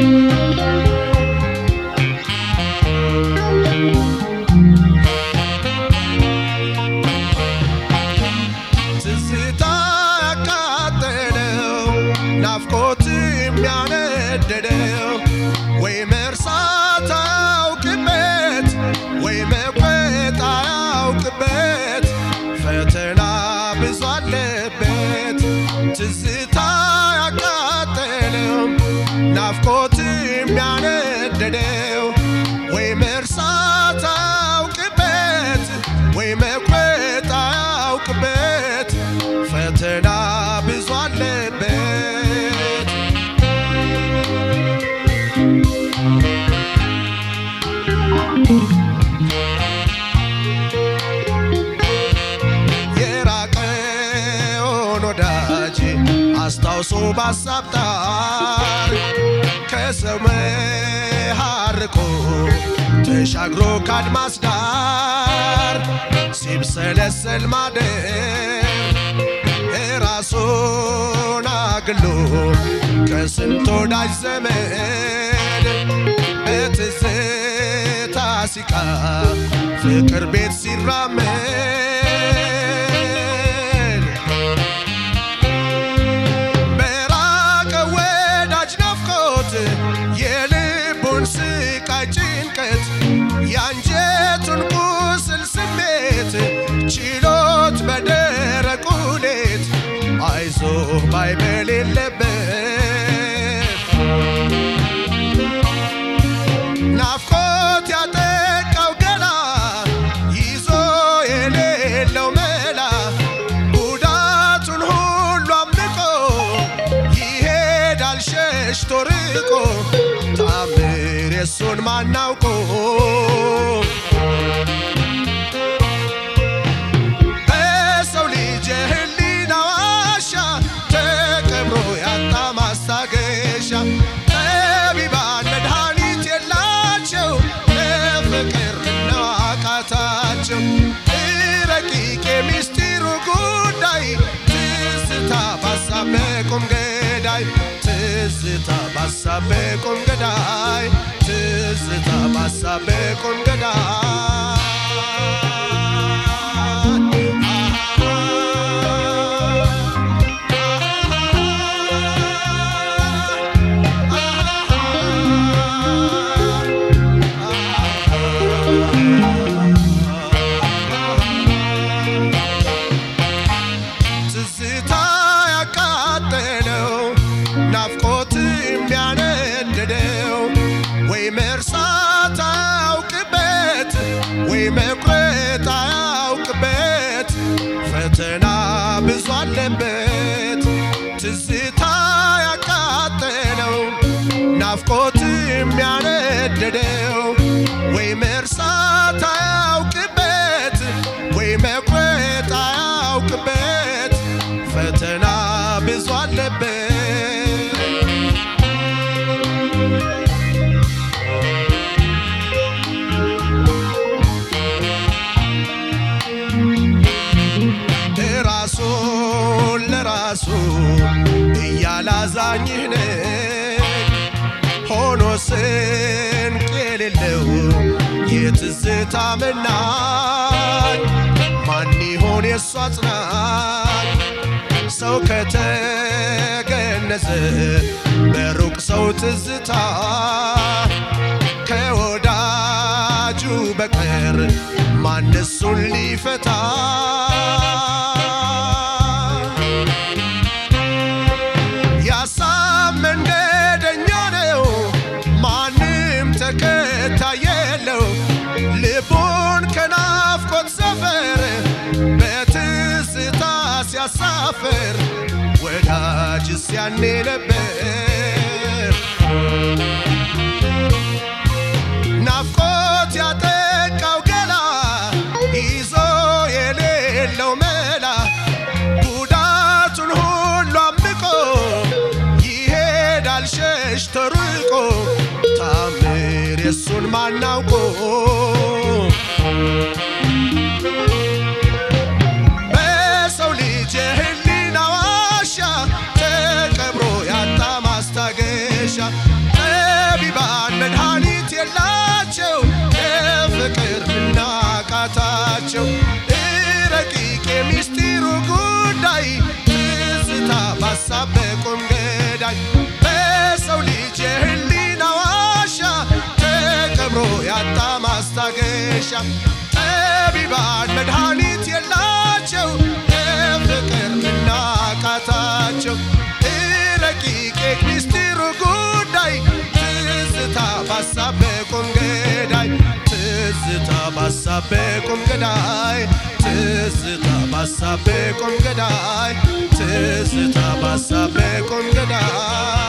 ትዝታ ያቃጠለው ናፍቆት የሚያነደደው ወይ መርሳት አያውቅበት ወይ መቁረጥ አያውቅበት ፈተና ብዙ አለበት ትዝታ ያቃጠለው ናፍቆት የሚያነደደው ወይ መርሳት አያውቅበት ወይ መቁረጥ አያውቅበት ፈተና ብዙ አለበት የራቀውን ወዳጅ አስታውሶ ባሳብ ጣር ከሰው መሃርቆ ተሻግሮ ካድማስ ዳር ሲብሰለሰል ማደር ራሱን አግሎ ከስንት ወዳጅ ዘመድ በትዝታ ሲቃ ፍቅር ቤት ሲራመድ በራቀ ወዳጅ ናፍቆት የልቡን ስቃይ ጭንቀት የአንጀቱን ቁስል ስሜት ችሎት በደረቁ ሌት አይዞ ባይ በሌለበት ናፍቆት ያጠቃው ገላ ይዞ የሌለው መላ ጉዳቱን ሁሉ አምቆ ይሄዳል ሸሽቶ ርቆ ታምር የሱን ማናውቆ በሰው ልጅ የህሊና ዋሻ ተቀብሮ ያጣ ማስታገሻ ጠቢባን መድኃኒት የላቸው ለፍቅር ነው አቃታቸው ረቂቅ የሚስጢሩ ጉዳይ ትዝታ ባሳብ ቁም ገዳይ ትዝታ ባሳብ ቁም ገዳይ ትዝታ ባሳብ ቁም ትዝታ ያቃጠለው ናፍቆት የሚያነድደው ወይ መርሳት አያውቅበት ወይ መቁረጥ አያውቅበት ፈተና ብዙ አለበት ትዝታ ያቃጠለው ናፍቆት የሚያነድደው ወይ መርሳት አያውቅበት ወይ መቁረጥ አያውቅበት ፈተና ብዙ አለበት ራሱን ለራሱ እያላዛኝህ ነኝ ሆኖ ስንቅ የሌለው የትዝታ መናኝ ማን ይሆን የእሱ አጽናኝ ሰው ከተገነዘ በሩቅ ሰው ትዝታ ከወዳጁ በቀር ማን እሱን ሊፈታ ያሳብ መንገደኛ ነው ማንም ተከታይ የለው ልቡን ከናፍቆት ሰፈር በትዝታ ሲያሳፍር ወዳጅስ ያኔ ነበር ናፍቆት ያጠቃው ገላ ይዞ የሌለው መላ ጉዳቱን ሁሉ አምቆ ይሄዳል ሸሽቶ ርቆ ታምር የሱን ማናውቆ በሰው ልጅ የህሊና ዋሻ ተቀብሮ ያጣ ማስታገሻ ጠቢባን መድኃኒት የላቸው የፍቅር ምናቃታቸው ረቂቅ የሚስጢሩ ጉዳይ ትዝታ ባሳብ በቁም ገዳይ ትዝታ ባሳብ በቁም ገዳይ ትዝታ ባሳብ በቁም ገዳይ ትዝታ ባሳብ በቁም ገዳይ